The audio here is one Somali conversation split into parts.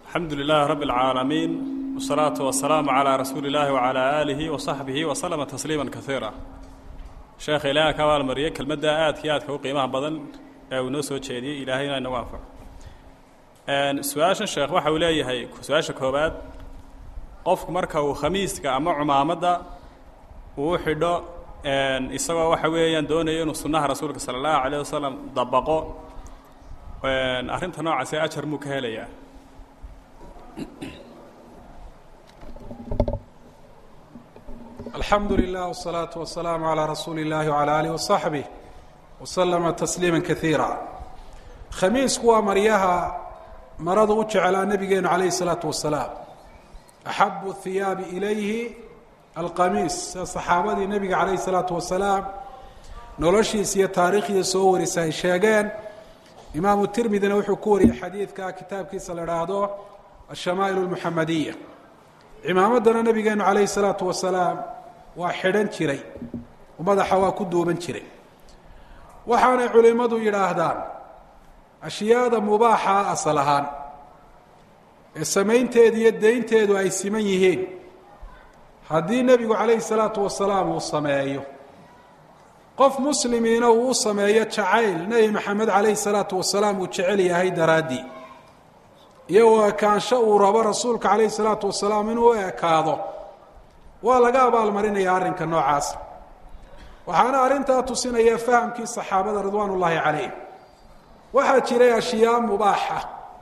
alxamdu lilaahi rabbi اlcaalamiin wsalaatu wasalaamu calaa rasuuli illaahi wacalaa aalihi wasaxbihi waslama tasliima kaiira sheekha ilaaha ka abaalmariyey kelmadda aadka iyo aadka u qiimaha badan ee uu noo soo jeediyey ilaahayna inagu anfaco su-aashan sheekh waxa uu leeyahay su-aasha koowaad qofku marka uu khamiiska ama cumaamadda uu xidho isagoo waxa weeyaan doonayo inuu sunnaha rasuulka sala allahu alayh wasalam dabaqo arrinta noocaasi ajar muu ka helayaa alxamdu lilah wsalaatu wasalaamu calaa rasuuli اllahi wcalaa alih wasaxbih waslama tasliima kaiira khamiisku waa maryaha maradu u jecelaa nabigeenu calayhi salaatu wasalaam axabu hiyaabi ilayhi alqamiis sida saxaabadii nebiga calayhi salaatu wasalaam noloshiisa iyo taariikhdiia soo warisa ay sheegeen imaamu tirmidina wuxuu ku wariyey xadiidka kitaabkiisa la idhaahdo ashamaa'il اlmuxamadiya cimaamaddana nabigeenu calayhi salaatu wasalaam waa xidhan jiray oo madaxa waa ku duuban jiray waxaanay culimmadu yidhaahdaan ashyaada mubaaxa asal ahaan ee samaynteedu iyo daynteedu ay siman yihiin haddii nebigu calayhi salaatu wasalaam uu sameeyo qof muslimiina uu u sameeyo jacayl nebi maxamed calayhi salaatu wasalaam uu jecel yahay daraaddii iyo u ekaansho uu rabo rasuulka calayhi salaatu wasalaam inuu u ekaado waa laga abaalmarinaya arrinka noocaas waxaana arrintaa tusinaya fahamkii saxaabada ridwaan ullaahi calayh waxaa jiray ashyaa mubaaxa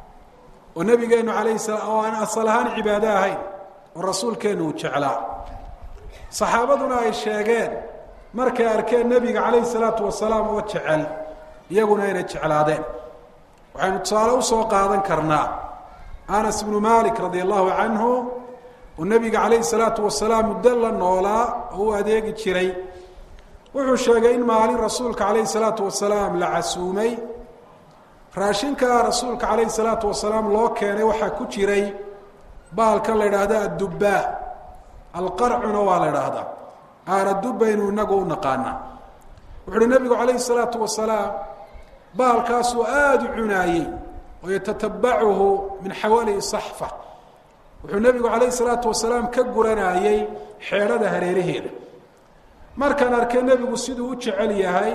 oo nebigeenu alayhi sala oo aan asal ahaan cibaado ahayn oo rasuulkeennu uu jeclaa saxaabaduna ay sheegeen markay arkeen nebiga calayhi salaatu wasalaam oo jecel iyaguna inay jeclaadeen waxaynu tusaale usoo qaadan karnaa anas bnu malik radia allahu canhu oo nebiga calayhi salaatu wasalaam muddo la noolaa oo u adeegi jiray wuxuu sheegay in maalin rasuulka calayhi salaatu wasalaam la casuumay raashinka rasuulka calayhi salaatu wasalaam loo keenay waxaa ku jiray baalkan la idhaahda addubbaa alqarcuna waa la idhaahdaa aaradubbaynu inagu u naqaanaa wuxu uhi nebigu calayhi salaatu wasalaam baalkaasuu aada u cunaayey oo yatatabacuhu min xawalihi saxfa wuxuu nebigu calayhi salaatu wasalaam ka guranayey xeedhada hareeraheeda markaan arkay nebigu siduu u jecel yahay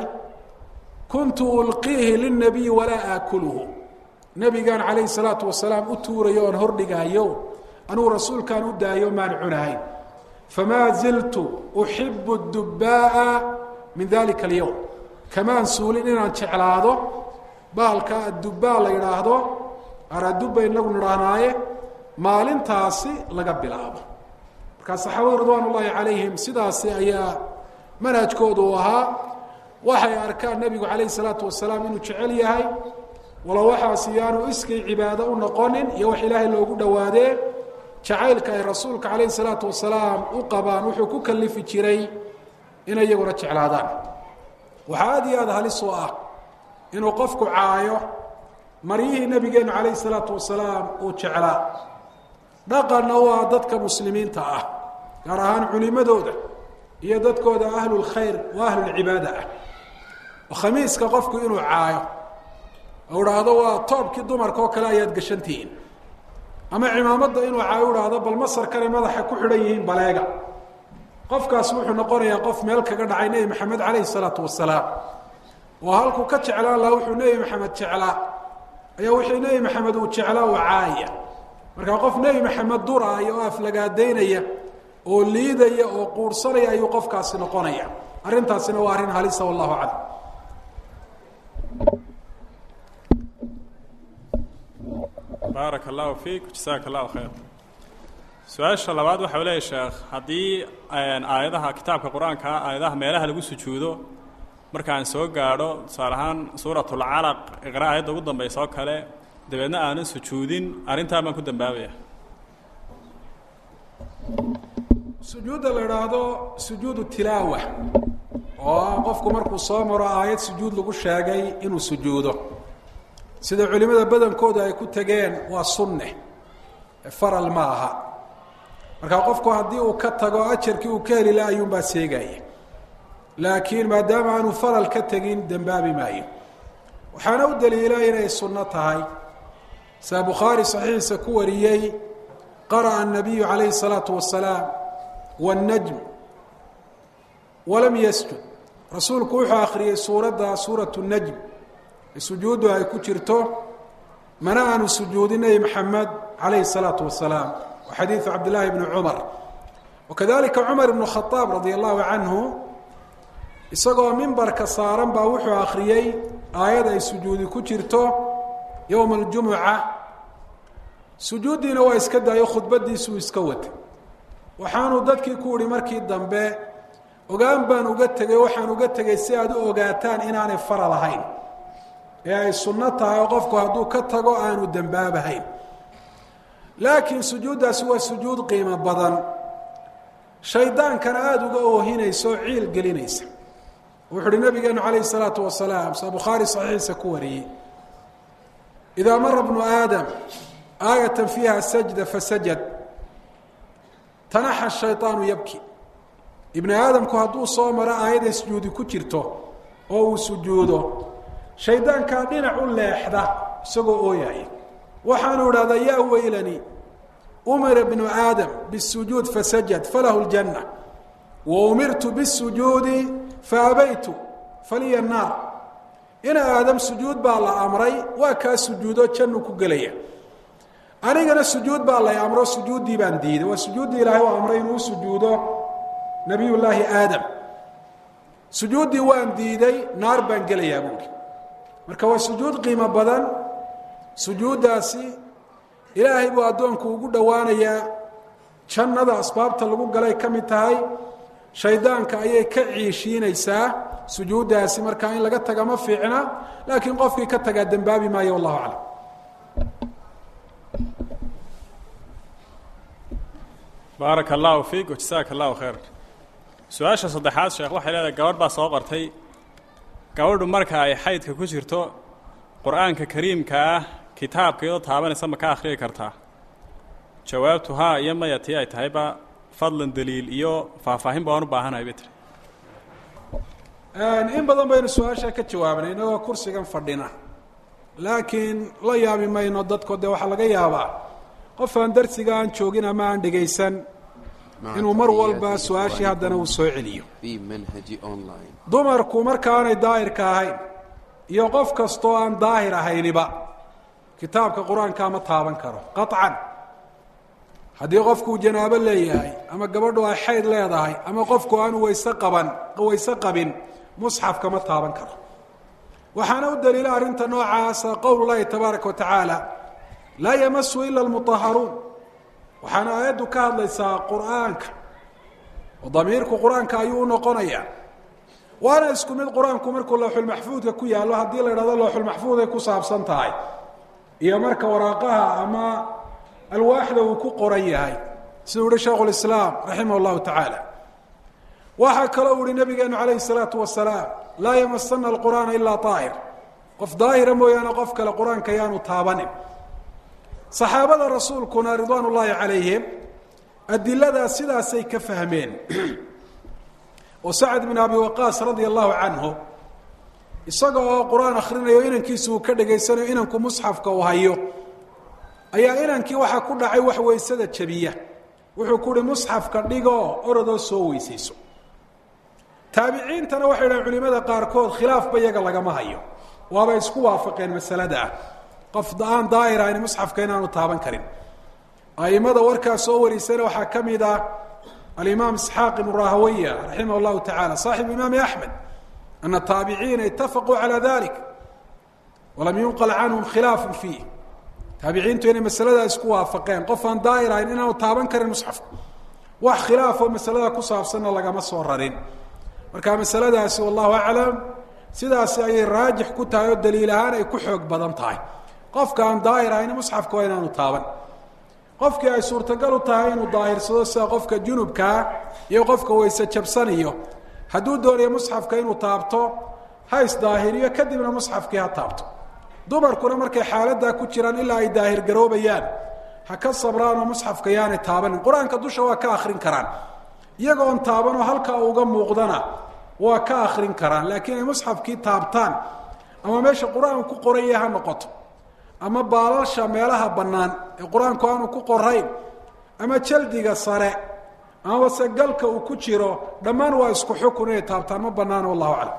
kuntu ulqiihi lilnabiyi walaa aakuluhu nebigaan calayhi salaatu wasalaam u tuurayo oon hordhigaayo anugu rasuulkaan u daayo maan cunahayn famaa ziltu uxibu dubbaa'a min dalika alyowm kamaan suulin inaan jeclaado baalka addubbaa la yidhaahdo aradubba inagu nidhaahnaaye maalintaasi laga bilaabo markaa saxaabadu ridwaan ullaahi calayhim sidaasi ayaa manhajkoodu uu ahaa waxay arkaan nebigu calayhi salaatu wasalaam inuu jecel yahay walo waxaasi yaanu iskay cibaado u noqonin iyo wax ilaahay loogu dhowaadee jacaylka ay rasuulka calayhi salaatu wasalaam u qabaan wuxuu ku kalifi jiray inay iyaguna jeclaadaan waxaa aada iyo aada halis oo ah inuu qofku caayo maryihii nebigeennu calayhi salaatu wasalaam uu jeclaa dhaqanna waa dadka muslimiinta ah gaar ahaan culimadooda iyo dadkooda ahlulkhayr oo ahlulcibaada ah oo khamiiska qofku inuu caayo oo idhaahdo waa toobkii dumarka oo kale ayaad gashantihiin ama cimaamadda inuu caayo u dhahdo bal masarkanay madaxa ku xidhan yihiin baleega qofkaas wuxuu noqonayaa qof meel kaga dhacay nebi maxamed calayhi salaatu wasalaam oo halkuu ka jeclaan lahaa wuxuu nebi maxamed jeclaa ayaa wixii nebi maxamed uu jeclaa uu caaya markaa qof nebi maxamed duraaya oo aflagaadaynaya oo liidaya oo quursanaya ayuu qofkaasi noqonaya arrintaasina waa arrin halisa wallahu aclam baaraka allahu fiik jasaaka allahu khayr su-aasha labaad waxa u leeyahy sheekh haddii aayadaha kitaabka qur-aankaa aayadaha meelaha lagu sujuudo markaan soo gaadho tusaale ahaan suuratulcalaq iqra aayadda ugu dambaysa oo kale dabeedna aanan sujuudin arrintaa baan ku dambaabaya sujuudda la idhaahdo sujuudu tilaawa oo qofku markuu soo maro aayad sujuud lagu sheegay inuu sujuudo sida culimada badankooda ay ku tegeen waa sunne faral ma aha markaa qofku haddii uu ka tago ajarkii uu ka heli la ayuunbaa seegaya laakiin maadaama aanu faral ka tegin dembaabi maayo waxaana u daliila inay sunno tahay saa bukhaari saxiixiisa ku wariyey qara'a الnabiyu calayhi الsalaatu wasalaam wالnajm walam yasjud rasuulku wuxuu akhriyey suuradda suuratu najm sujuuddu ay ku jirto mana aanu sujuudin nebi maxamed calayhi الsalaatu wasalaam wa xadiidu cabdillaahi bni cumar wakadalika cumar ibnu khadaab radia allahu canhu isagoo mimbarka saaran baa wuxuu akhriyey aayad ay sujuudi ku jirto yowma aljumuca sujuuddiina waa iska daayo khudbadiisuu iska watay waxaanuu dadkii ku ihi markii dambe ogaan baan uga tegay waxaan uga tegay si aad u ogaataan inaanay faral ahayn ee ay sunno tahay oo qofku hadduu ka tago aanu dembaabahayn laakiin sujuuddaasi waa sujuud qiimo badan shaydaankana aada uga oohinaysa oo ciil gelinaysa wuxu uhi nabigeenu calayhi salaatu wasalaam sa bukhaari saxiixiisa ku wariyey idaa mara bnu aadam aayatan fiiha sajda fasajad tanaxa shayطaanu yabki ibni aadamku hadduu soo maro aayadday sujuudi ku jirto oo uu sujuudo shaydaankaa dhinac u leexda isagoo ooyaaya waxaanu idhahdaa yaa weylani umira bnu aadam bالsujuud fasajad falahu اljanة wa umirtu bالsujuudi faabaytu faliya naar ina aadam sujuud baa la amray waa kaa sujuudo jannu ku gelaya anigana sujuud baa lay amro sujuuddii baan diiday waa sujuuddii ilaahay u amray inuu sujuudo nabiy llaahi aadam sujuuddii waan diiday naar baan gelayaa buuri marka waa sujuud qiimo badan sujuuddaasi ilaahay buu addoonku ugu dhowaanayaa jannada asbaabta lagu galay ka mid tahay shaydaanka ayay ka ciishiinaysaa sujuuddaasi markaa in laga taga ma fiicna laakiin qofkii ka tagaa dembaabi maayo wallahu aclam baaraka allahu fiik wajasaaka allahu khayr su-aasha saddexaad sheekh waxay leedahay gabadh baa soo qortay gabadhu marka ay xaydka ku jirto qur-aanka kariimka ah kitaabka iyadoo taabanaysa ma ka akhriyi kartaa jawaabtu haa iyo maya tii ay tahayba fadlan daliil iyo faahfaahin baan u baahanahay bay tiri in badan baynu su-aasha ka jawaabnay inagoo kursigan fadhina laakiin la yaabi mayno dadko dee waxaa laga yaabaa qof aan darsiga aan joogin ama aan dhegaysan inuu mar walba su-aashii haddana uu soo celiyo dumarku markaanay daahirka ahayn iyo qof kastoo aan daahir ahayniba kitaabka qur-aankaa ma taaban karo qaطcan haddii qofkuu janaabo leeyahay ama gabadhu ay xayd leedahay ama qofku aanu wayse qaban wayse qabin musxafka ma taaban karo waxaana u daliila arrinta noocaasa qowl llahi tabaaraka wa tacaala laa yamasu ila almuطaharuun waxaana aayaddu ka hadlaysaa qur'aanka oo damiirku qur-aanka ayuu u noqonayaa waana isku mid qur-aanku markuu looxulmaxfuudka ku yaallo haddii la idhahdo looxulmaxfuuday ku saabsan tahay iyo marka waraaqaha ama alwaaxda uu ku qoran yahay siduu yihi shaikhu lislaam raximah llahu tacaala waxaa kaloo uhi nabigeenu calayhi salaatu wasalaam laa yamasana alqur'aana ilaa daahir qof daahira mooyaane qof kale qur-aanka yaanu taabanin saxaabada rasuulkuna ridwaan ullaahi calayhim adiladaas sidaasay ka fahmeen oo sacd bin abi waqaas radia allahu canhu isaga oo qur-aan akhrinayo inankiisa uu ka dhegaysanayo inanku musxafka uu hayo ayaa inankii waxaa ku dhacay wax weysada jabiya wuxuu ku uhi musxafka dhigoo orodoo soo weysayso taabiciintana waxay dhahen culimada qaarkood khilaafba iyaga lagama hayo waabay isku waafaqeen masalada ah qof aan daahir ahayn musxafka inaanu taaban karin aimada warkaas soo warisana waxaa ka mid ah alimaam isxaaq ibnu rahawaya raximah llahu tacala saaxibu imaami axmed ana taabiciina itafaquu calaa dalik walam yunqal canhum khilaafu fiih taabiciintu inay masaladaa isku waafaqeen qof aan daahir ahayn inaanu taaban karin musxafka wax khilaafoo masalada ku saabsanna lagama soo rarin marka masaladaasi wallahu aclam sidaasi ayay raajix ku tahay oo daliil ahaan ay ku xoog badan tahay qofka aan daahir ahayn musxafka waa inaanu taaban qofkii ay suurtagal u tahay inuu daahirsado sida qofka junubkaa iyo qofka weyse jabsaniyo hadduu doonayo musxafka inuu taabto ha isdaahiriyo kadibna musxafkii ha taabto dumarkuna markay xaaladaa ku jiraan ilaa ay daahir garoobayaan ha ka sabraanoo musxafka yaanay taabanin qur-aanka dusha waa ka akrin karaan iyagoon taabanoo halkaa uga muuqdana waa ka akrin karaan laakiin ay musxafkii taabtaan ama meesha qur-aanku ku qoranya ha noqoto ama baalasha meelaha bannaan ee qur-aanku aanu ku qorayn ama jaldiga sare amaba se galka uu ku jiro dhammaan waa isku xukun inay taabtaan ma banaano wallahu aclam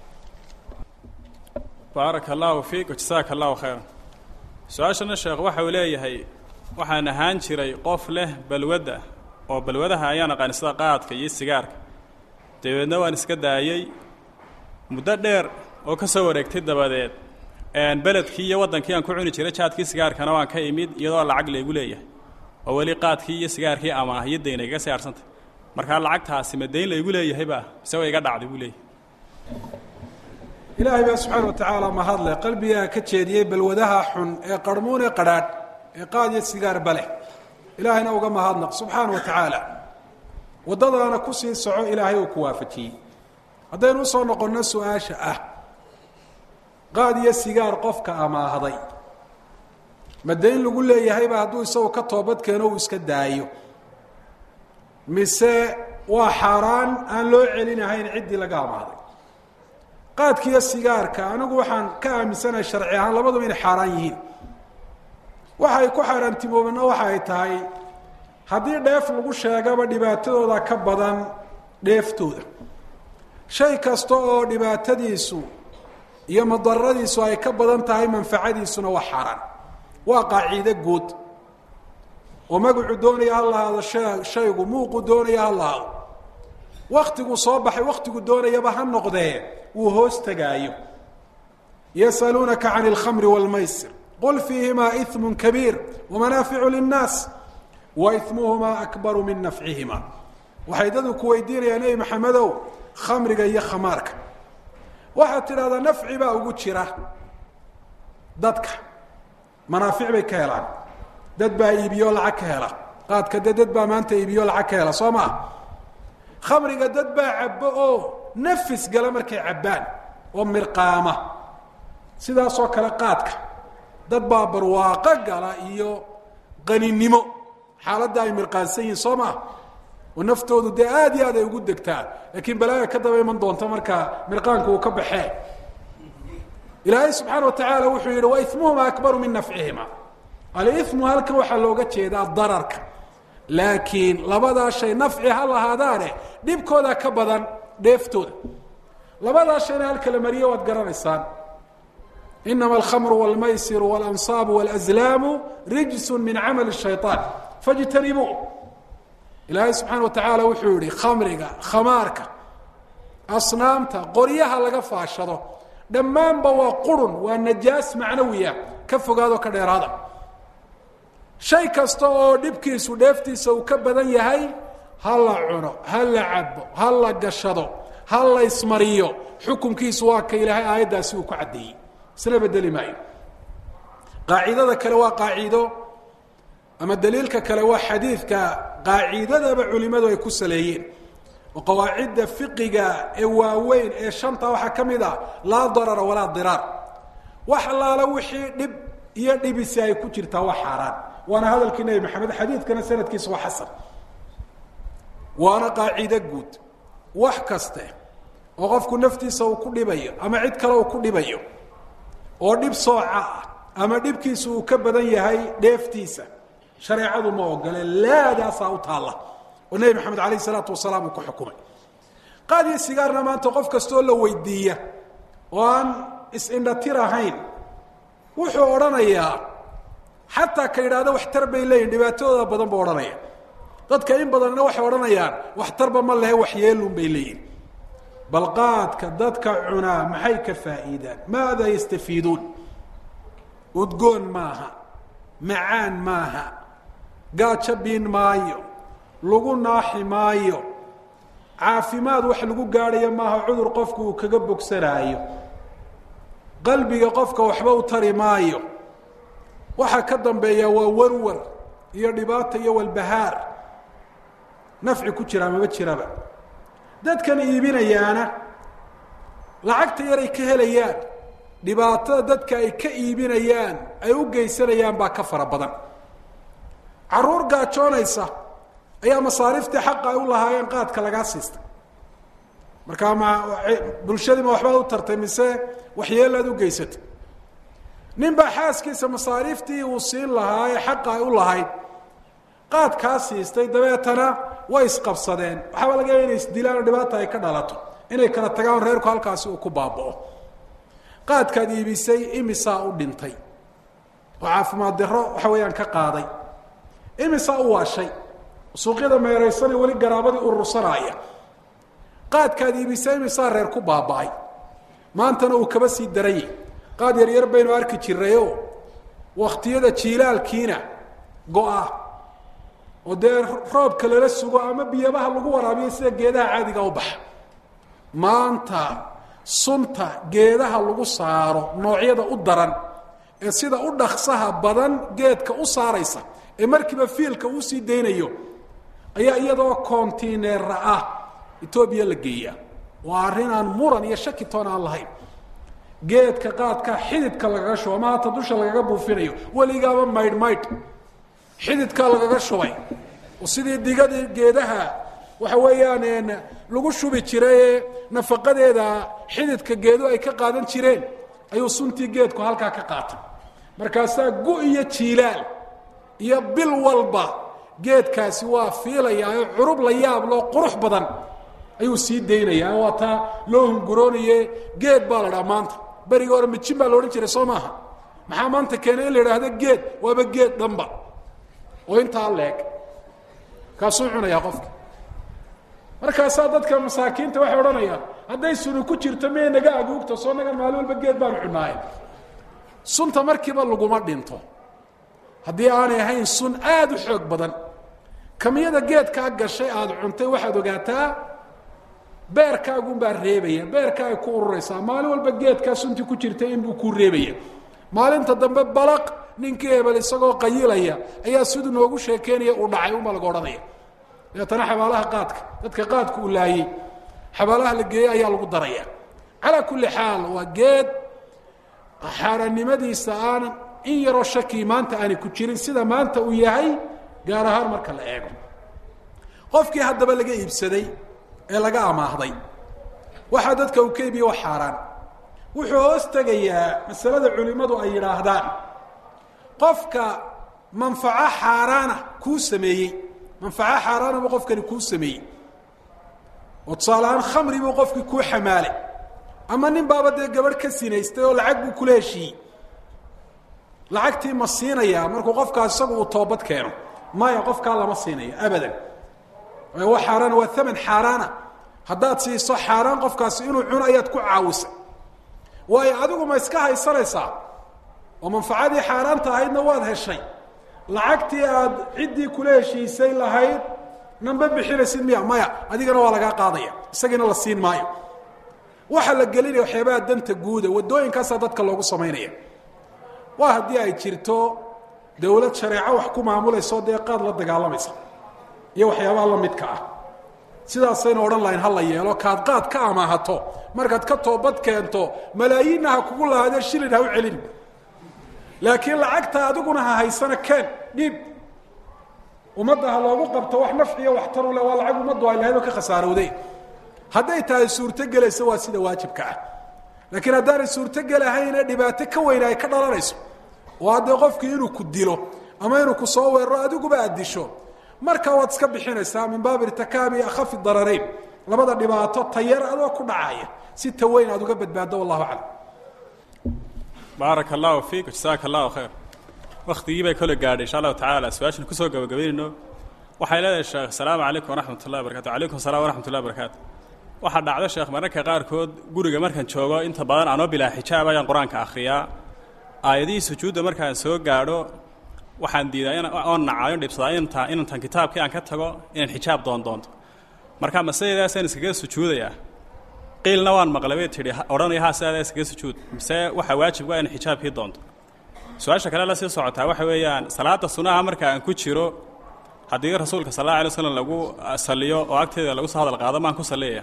baaraka allahu fiik jasaaka allahu khayra su-aashana sheekh waxa uu leeyahay waxaan ahaan jiray qof leh balwadda oo balwadaha ayaan aqaani sida qaadka iyo sigaarka dabeedna waan iska daayey muddo dheer oo ka soo wareegtay dabadeed beledkii iyo waddankii aan ku cuni jiray jaadkii sigaarkana waan ka imid iyadoo lacag laygu leeyahay oo weli qaadkii iyo sigaarkii amaah iyo dayna igaga sii arsantay markaa lacagtaasi ma dayn laygu leeyahayba mise way iga dhacday buu leeyahay ilaahay baa subxaana wa tacaala mahadle qalbigaa ka jeediyey balwadaha xun ee qarhmuun ee qadhaadh ee qaad iyo sigaar baleh ilaahayna uga mahadnaq subxaana wa tacaala waddadaana kusii soco ilaahay uu ku waafajiyey haddaynu usoo noqonno su-aasha ah qaad iyo sigaar qofka amaahday ma dayn lagu leeyahayba hadduu isagu ka toobad keeno uu iska daayo mise waa xaaraan aan loo celinahayn ciddii laga amaahday qaadka iyo sigaarka anigu waxaan ka aaminsanahay sharci ahaan labaduba inay xaaraan yihiin waxa ay ku xaaraantimoobana waxa ay tahay haddii dheef lagu sheegaba dhibaatadooda ka badan dheeftooda shay kasta oo dhibaatadiisu iyo madaradiisu ay ka badan tahay manfacadiisuna waa xaaraan waa qaaciide guud oo magacu doonaya ha lahaado shaygu muuqu doonaya ha lahaado waktigu soo baxay waktigu doonayaba ha noqdee wuu hoos tegaayo yasaluunaka can اlkhamri wاlmaysir qul fiihimaa iثmu kabiir wamanaaficu linnaas wa imuhumaa akbaru min nafcihima waxay dadu ku weydiinayaan nebi maxamedow khamriga iyo khamaarka waxaad tidhahdaa nafci baa ugu jira dadka manaafic bay ka helaan dad baa iibiyo lacag ka hela qaadka de dad baa maanta iibiyo lacag ka hela soo maa khamriga dad baa cabbo oo nafis gala markay cabbaan oo mirqaama sidaasoo kale qaadka dad baa barwaaqo gala iyo qaninimo xaaladda ay mirqaansan yihiin soo maa oo naftoodu dee aada iyo aad ay ugu degtaa laakiin balaaya ka daba iman doonta markaa mirqaanku uu ka baxee ilaahay subxaana wa tacaala wuxuu yidhi wa imuhuma akbaru min nafcihima alimu halkan waxaa looga jeedaa dararka laakiin labadaa shay nafci ha lahaadaane dhibkooda ka badan dheeftooda labadaa shayna halkala mariye waad garanaysaan inama alkhamru wاlmaysiru wاlansaabu wاlazlaamu rijsu min camali الshayطaan fاjtanibuu ilaahay subxaana wa tacaala wuxuu yihi khamriga khamaarka asnaamta qoryaha laga faashado dhammaanba waa qurun waa najaas macnawiya ka fogaado ka dheeraada shay kasta oo dhibkiisu dheeftiisa uu ka badan yahay ha la cuno ha la cabo ha la gashado ha la ismariyo xukunkiisu waa ka ilaahay aayaddaasi uu ku caddeeyey isna bedeli maayo qaacidada kale waa qaaciido ama daliilka kale waa xadiidka qaacidadaba culimadu ay ku saleeyeen oo qawaacidda fiqiga ee waaweyn ee shanta waxaa ka mid ah laa darara walaa diraar wax allaala wixii dhib iyo dhibisi ay ku jirtaa waa xaaraan waana hadalkii nebi maxamed xadiidkana sanadkiisa waa xasan waana qaaciide guud wax kaste oo qofku naftiisa uu ku dhibayo ama cid kale uu ku dhibayo oo dhib sooca ah ama dhibkiisa uu ka badan yahay dheeftiisa shareecadu ma ogole laadaasaa u taalla oo nebi maxamed alayh isalaatu wasalaam uu ku xukumay qaad iyo sigaarna maanta qof kastoo la weydiiya oo aan is-indhatir ahayn wuxuu odhanayaa xataa ka yidhaahdo waxtar bay leeyihin dhibaatadooda badan buu odhanaya dadka in badanna waxay odhanayaan waxtarba ma lehe waxyeelun bay leeyihin bal qaadka dadka cunaa maxay ka faa'iidaan maada yastafiiduun udgoon maaha macaan maaha gaajo biin maayo lagu naaxi maayo caafimaad wax lagu gaadhayo maaha cudur qofku uu kaga bogsanaayo qalbiga qofka waxba u tari maayo waxaa ka dambeeya waa warwar iyo dhibaata iyo walbahaar nafci ku jiraa mama jiraba dadkan iibinayaana lacagta yar ay ka helayaan dhibaatada dadka ay ka iibinayaan ay u geysanayaan baa ka fara badan caruur gaajoonaysa ayaa masaariiftii xaqa ay u lahaayeen qaadka lagaa siistay markaa ma bulshadii ma waxbaad u tartay mise waxyeelaad u geysatay nin baa xaaskiisa masaariiftii uu siin lahaa ee xaqa ay u lahayd qaadkaa siistay dabeetana way isqabsadeen waxaaba laga yaaba inay isdilaan oo dhibaata ay ka dhalato inay kala tagaan reerku halkaasi uu ku baaba'o qaadkaad iibisay imisaa u dhintay oo caafimaad daro waxa weeyaan ka qaaday imisaa u waashay suuqyada meeraysana weli garaabadii urursanaaya qaadkaad iibisay imisaa reer ku baaba'ay maantana uu kaba sii daranyay qaad yaryar baynu arki jirayoo waktiyada jiilaalkiina go-a oo dee roobka lala sugo ama biyabaha lagu waraabiyo sida geedaha caadiga u baxa maanta sunta geedaha lagu saaro noocyada u daran ee sida u dhaksaha badan geedka u saaraysa ee markiiba fiilka uu sii daynayo ayaa iyadoo kontineera ah etoobiya la geeya waa arrin aan muran iyo shaki toon aan lahayn geedka qaadka xididka lagaga shubo ama hata dusha lagaga buufinayo weligaaba maydh maydh xididkaa lagaga shubay oo sidii digadii geedaha waxa weeyaan lagu shubi jirayee nafaqadeeda xididka geedu ay ka qaadan jireen ayuu suntii geedku halkaa ka qaatay markaasaa gu iyo jiilaal iyo bil walba geedkaasi waa fiilayaa curub la yaab loo qurux badan ayuu sii daynayaa waa taa loo hunguroonaye geed baa la dhaha maanta beriga hore mijin baa la odhan jiray soo maaha maxaa maanta keenay in la idhaahdo geed waaba geed dhanba oo intaa leeg kaasuu cunayaa qofka markaasaa dadka masaakiinta waxay odhanayaan hadday suni ku jirto miya naga aguugta soo nagan maalin walba geed baanu cunaaye sunta markiiba laguma dhinto haddii aanay ahayn sun aada u xoog badan kamiyada geedkaa gashay aada cuntay waxaad ogaataa beerkaagunbaa reebaya beerka ay ku ururaysaa maalin walba geedkaa suntii ku jirta inbuu ku reebaya maalinta dambe balaq ninkii hebel isagoo qayilaya ayaa siduu noogu sheekeynaya uu dhacay unbaa laga odhanaya dabeetana xabaalaha qaadka dadka qaadka uu laayey xabaalaha la geeyey ayaa lagu daraya calaa kulli xaal waa geed xaaraannimadiisa aanan in yaroo shakii maanta aanay ku jirin sida maanta uu yahay gaar ahaan marka la eego qofkii haddaba laga iibsaday ee laga amaahday waxaa dadka uu ka iibiye wax xaaraan wuxuu hoos tegayaa masalada culimmadu ay yidhaahdaan qofka manfaco xaaraana kuu sameeyey manfaco xaaraana buu qofkani kuu sameeyey oo tusaale ahaan khamri buu qofkii kuu xamaalay ama nin baaba dee gabadh ka sinaystay oo lacag buu kula heshiiyey lacagtii ma siinayaa markuu qofkaas isagu uu toobad keeno maya qofkaa lama siinayo abadan wa xaaraan waa aman xaaraana haddaad siiso xaaraan qofkaasi inuu cuno ayaad ku caawisay waayo adigu ma iska haysanaysaa oo manfacadii xaaraanta ahaydna waad heshay lacagtii aad ciddii kula heshiisay lahayd namba bixinaysid miya maya adigana waa lagaa qaadaya isagiina la siin maayo waxaa la gelinaya waxyaabaha danta guuda waddooyinkaasaa dadka loogu samaynaya waa haddii ay jirto dawlad shareeco wax ku maamulayso dee qaad la dagaalamaysa iyo waxyaabaha la midka ah sidaasaynu odhan lahayn ha la yeelo kaad qaad ka amaahato markaad ka toobad keento malaayiinna ha kugu lahaadee shilin ha u celin laakiin lacagta adiguna ha haysana keen dhiib ummadda ha loogu qabto wax nafciyo waxtaru le waa lacag ummaddu ay lahayd oo ka khasaarowday hadday tahay suurtogelaysa waa sida waajibka ah laakiin haddaanay suurtogelahaynee dhibaato ka weyne ay ka dhalanayso oo haddee qofkii inuu ku dilo ama inuu ku soo weeraro adiguba aad disho markaa waad iska bixinaysaa min baabi irtikaabi akhafi dararayn labada dhibaato tayar adoo ku dhacaya si taweyn aad uga badbaaddo wallahu aclam baaraka allahu fiik jasaaka allahu khayr waktigii bay kole gaadhay insha allahu tacaala su-aashan kusoo gabagabaynayno waxay leedahay sheekh asalaamu calaykum waraxmat ullahi barkatu calaykum assalam waraxmat ullahi barakaatu waxaa dhacda sheekh mararka qaarkood guriga markaan joogo inta badan anoo bilaa xijaab ayaan qur-aanka akhriyaa aayadihii sujuudda markaan soo gaadho waxaan diidaa oon nacaayo dhibsadaa inta inantan kitaabkii aan ka tago inaan xijaab doondoonto marka masadeedaasaan iskaga sujuudayaa qiilna waan maqlay bay tidhi odhanaya haa sidaada iskaga sujuud mise waxaa waajib waa in xijaabkii doonto su-aasha kale la sii socotaa waxa weeyaan salaada sunaha marka aan ku jiro haddii rasuulka sal alla alay slam lagu saliyo oo agteeda lagu soo hadal qaado maan ku saliyaya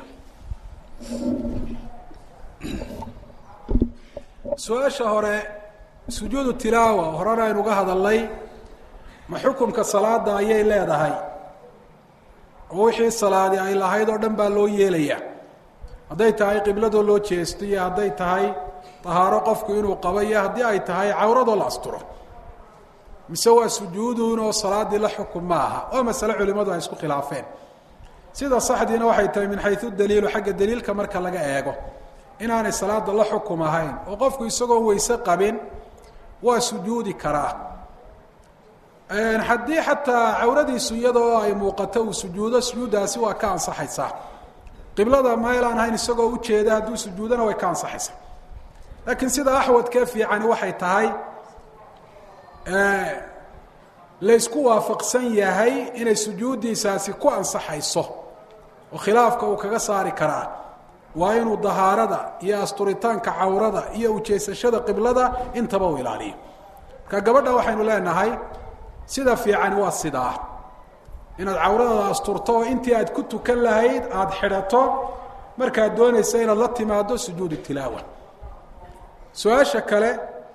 su-aasha hore sujuudu tilaawa horena aynuga hadalnay ma xukumka salaada ayay leedahay oo wixii salaadi ay lahayd oo dhan baa loo yeelayaa hadday tahay qibladoo loo jeesto iyo hadday tahay tahaaro qofku inuu qabo iyo haddii ay tahay cawradoo la asturo mise waa sujuuduun oo salaadii la xukun ma aha waa masale culimadu ay isku khilaafeen sida saxdiina waxay tahay min xayu daliilu xagga daliilka marka laga eego inaanay salaada la xukum ahayn oo qofku isagoon weyse qabin waa sujuudi karaa haddii xataa cawradiisu iyadoo ay muuqato uu sujuudo sujuuddaasi waa ka ansaxaysaa qiblada meel aan ahayn isagoo ujeeda hadduu sujuudona way ka ansaxaysaa laakiin sida axwadkee fiicani waxay tahay laysku waafaqsan yahay inay sujuuddiisaasi ku ansaxayso oo khilaafka uu kaga saari karaa waa inuu dahaarada iyo asturitaanka cawrada iyo ujeesashada qiblada intaba uu ilaaliyo marka gabadha waxaynu leenahay sida fiicani waa sidaa inaad cawradaada asturto oo intii aad ku tukan lahayd aada xidhato markaad doonaysa inaad la timaado sujuudu tilaawa su-aasha kale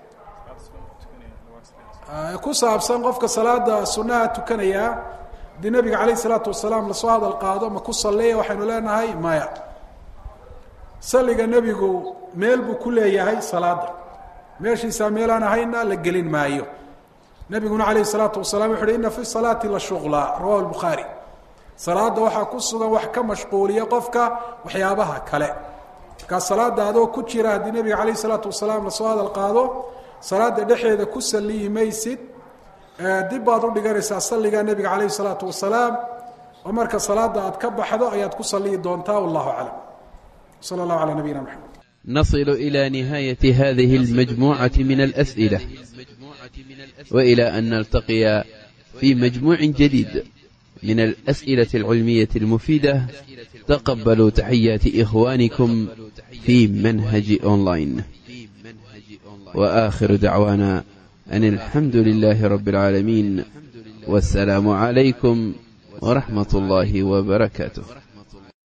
ku saabsan qofka salaada sunaha tukanaya haddii nabiga calayh isalaatu wasalaam lasoo hadal qaado ma ku salliya waxaynu leenahay maya salliga nebigu meel buu ku leeyahay salaada meeshiisaa meelaan ahayna la gelin maayo nabiguna alayh الsalaatu wasalaam wuxu uhi ina fi salaati la shuqla rawahu bukhaari salaada waxaa ku sugan wax ka mashquuliya qofka waxyaabaha kale markaa salaada adoo ku jira haddii nebiga alayh الsalaatu wasalaam lasoo hadal qaado salaada dhexeeda ku saliyi maysid dib baad u dhiganaysaa salliga nebiga alayh الsalaatu wasalaam oo marka salaada aad ka baxdo ayaad ku saliyi doontaa wallahu aclam salى اllahu alى nabiyina mxamed نصل إلى نهاية هذه المجموعة من الأسئلة وإلى أن نلتقي في مجموع جديد من الأسئلة العلمية المفيدة تقبلوا تحيات إخوانكم في منهج أونلاين وآخر دعوانا أن الحمد لله رب العالمين والسلام عليكم ورحمة الله وبركاته